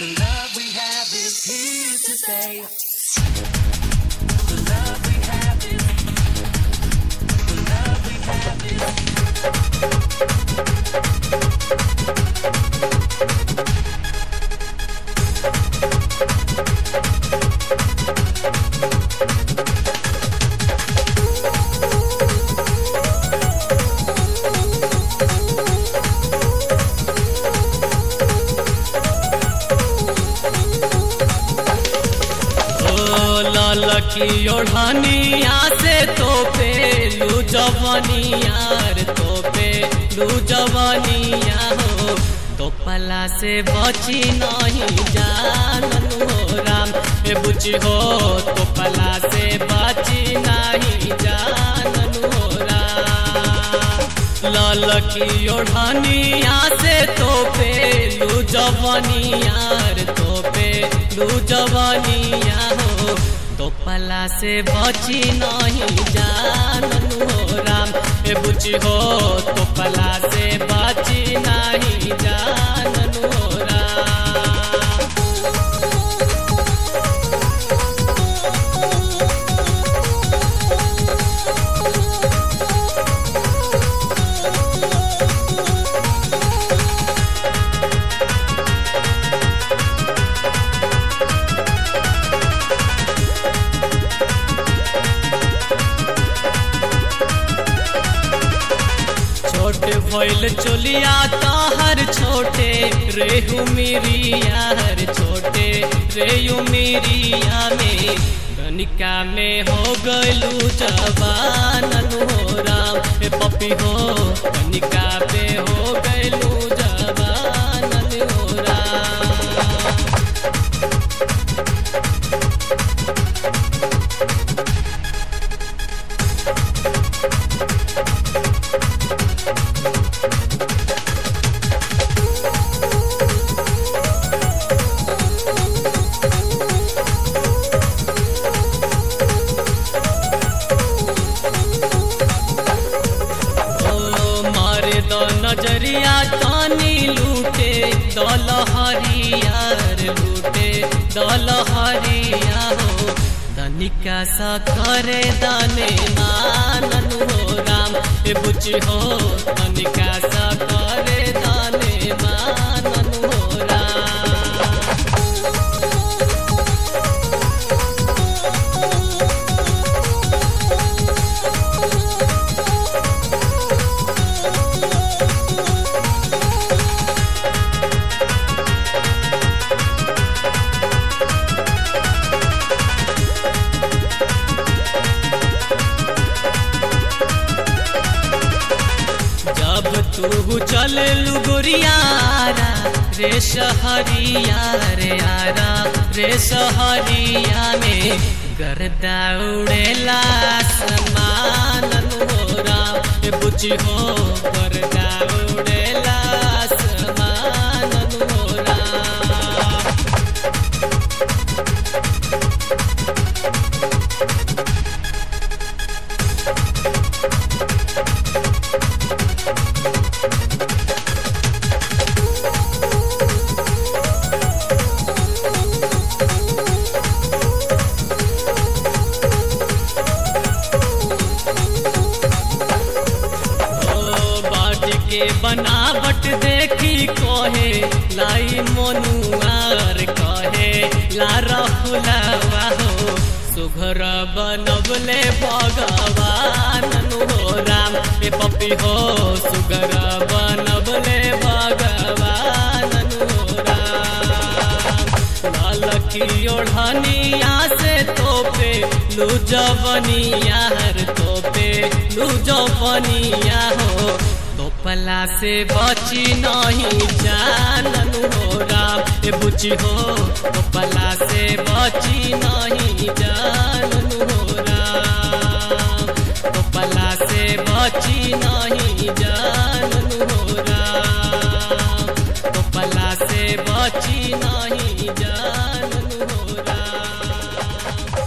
The love we have is here to stay. The love we have is. The love we have is. ओ ललकी ओढ़निया से तो पेलू जवनिया रे तो पेलू जवनिया हो तो पला से बची नहीं जानन हो राम ए बुची हो तो पला से बची नहीं जानन हो राम ललकी ओढ़निया से तो पेलू जवनिया रे तो पेलू जवनिया हो तो पला से बची नहीं जानन हो राम ए बुची हो तो पला से बची नहीं जानन हो राम छोटे भइल चोलिया ताहर छोटे रेहू मेरिया हर छोटे रेहू मेरिया में गनिका में हो गलू जवानन हो राम ए पपी हो गनिका पे हो गलू जवानन हो राम ओ मारे द नजरिया तानी लूटे दल हरियार लूटे दल हरिया हो धनिका सा करे दाने मानन हो राम ए बुची हो धनिका सा करे दाने मानन हो राम जब तू चल गोरियारा रे सहरिया रे आरा रे सहरिया में गर्दा उड़ेला समानन हो राम ए बुची हो गर्दा उड़ेला समानन हो राम ओ बाटी के बनावट देखी कहे लाई मनुआर कहे ला रखुलावा हो सुघर बनबले भगवान हो राम ए पपी हो सुघर बनबले भगवान हो राम ललकी ओढ़निया से तोपे लू जवनिया हर तोपे लू जवनिया हो तोपला से बची नहीं जानन हो राम ए बुची हो तोपला से बची नहीं जानन हो राम तोपला से बची नहीं जान